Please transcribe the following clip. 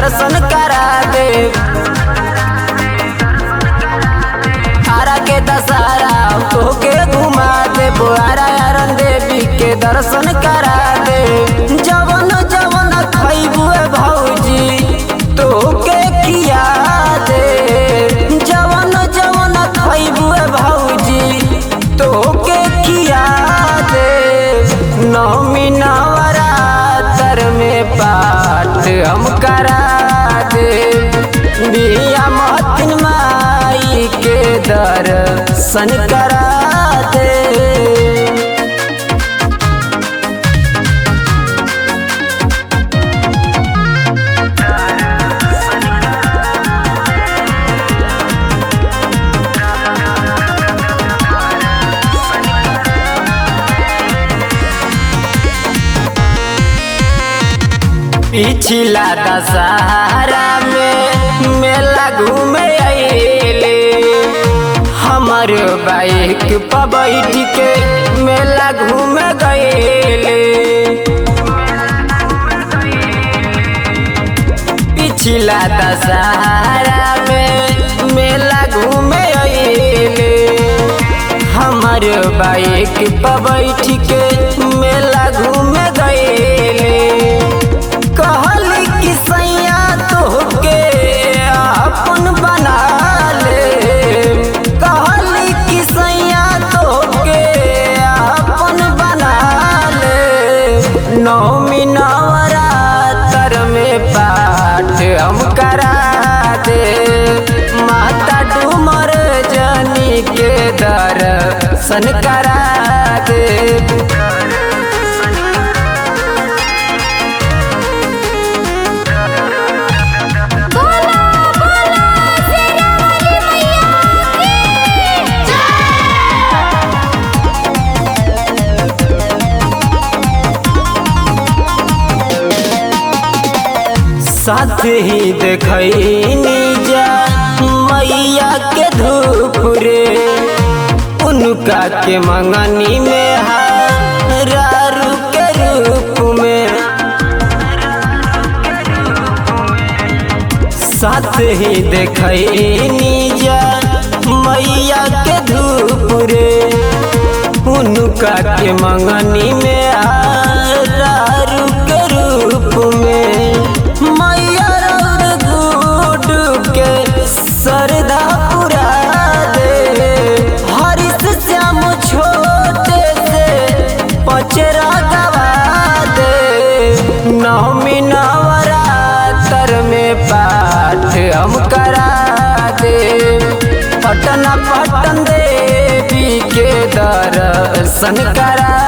दर्शन करा दे आरा के दशहरा तोके घुमा दे बोआरा यारन देवी के दर्शन करा दे जवन जवन खैबू भौजी तोके किया दे जवन जवन खैबू भौजी तोके किया दे नौमी नवरात्र में पाठ हम करा दे बिया महतिन माई के दर्शन करा दे पिछला दशहरा में मेला घूमे अइले हमर बाइक पर बैठ के मेला घूमे गइले पिछला दशहरा में मेला घूमे अइले हमर बाइक पर बैठ के मेला घूमे गइले कहली कि सैया तोहके अपन बना ले कहली कि सैया तोहके अपन बना ले नौमी नवरात्र में पाठ हम करा दे माता डूमर जनी के दर्शन करा दे बोला बोला शेरा वाली मैया की साथ ही देखनी जा मैया के धूप रे उनका के मंगनी में हारू के रूप में साथ ही देखनी जा मैया के धूप रे उनका के मंगनी में हारू के रूप में मैया रौर गुड के सरदा पुरा दे हरिश श्याम छोटे से पचरा गवा दे नौमी नवरात्र में पाठ हम करा दे पटना पटन देवी के दर्शन करा